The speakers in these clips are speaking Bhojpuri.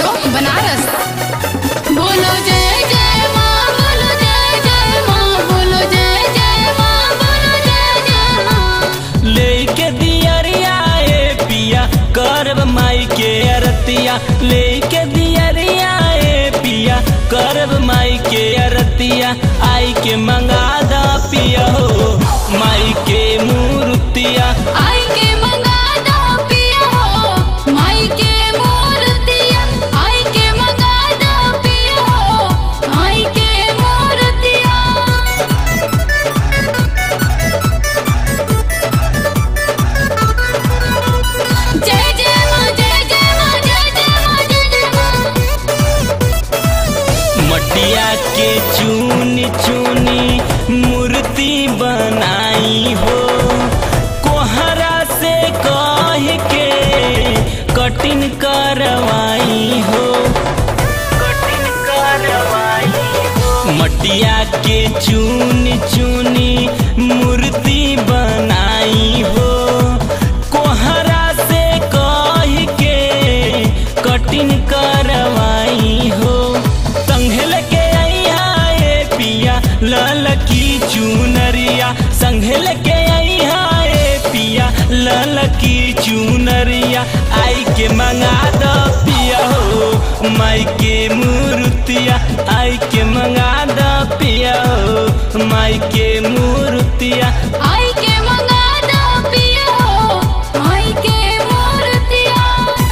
बनारस बोलो जय जय माँ बोलो जय जय माँ बोलो जय जय माँ बोलो जय जय माँ लेके दियरिया ए पिया करब माई के अरतिया लेके दियरिया ए पिया करब माई के अरतिया आई के मंगा दा पिया हो माई के मूर्तिया आई के मंगा दो पिया हो माई के मूर्तिया आई के मंगा दो पिया हो माई के मूर्तिया जय जय माँ जय जय माँ जय जय माँ जय जय माँ मटिया के चूनी चूनी मूर्ति बनाई हो कोहरा से कह के कटिन करवाई हो कटिन करवाई हो मटिया के चूनी चूनी मूर्ति बनाई हो कोहरा से कह के कटिन करवाई हो संघल के अइहा ए पिया लाल की चुनरिया संघल के अइहा ए पिया लाल की चुनरिया आई के मंगा दो पिया हो माई के मूर्तिया आई के मंगा दो पिया हो माई के मूर्तिया आई के मंगा दो पिया हो माई के मूर्तिया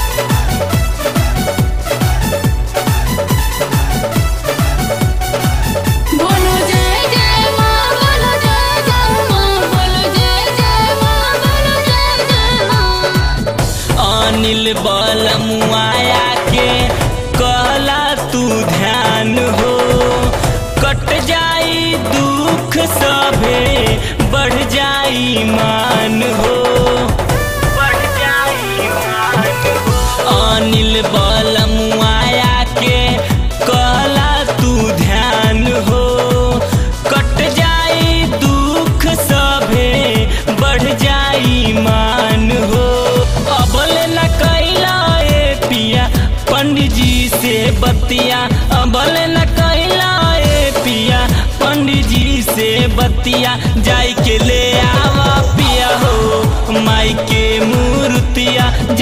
बोलो जय जय माँ बोलो जय जय माँ बोलो जय जय माँ बोलो जय जय माँ अनिल बलमुआया के कहला तू ध्यान हो कट जाई दुख सभे बढ़ जाई मान हो बढ़ जाई मान हो अनिल बलमुआया के कहला तू ध्यान हो कट जाई दुख सभे बढ़ जाई मान हो अबल न कैला ए पिया पंडित जी से बतिया अबल न कैला ए पिया पंडित जी से बतिया जाई के ले आवा पिया हो माई के मूर्तिया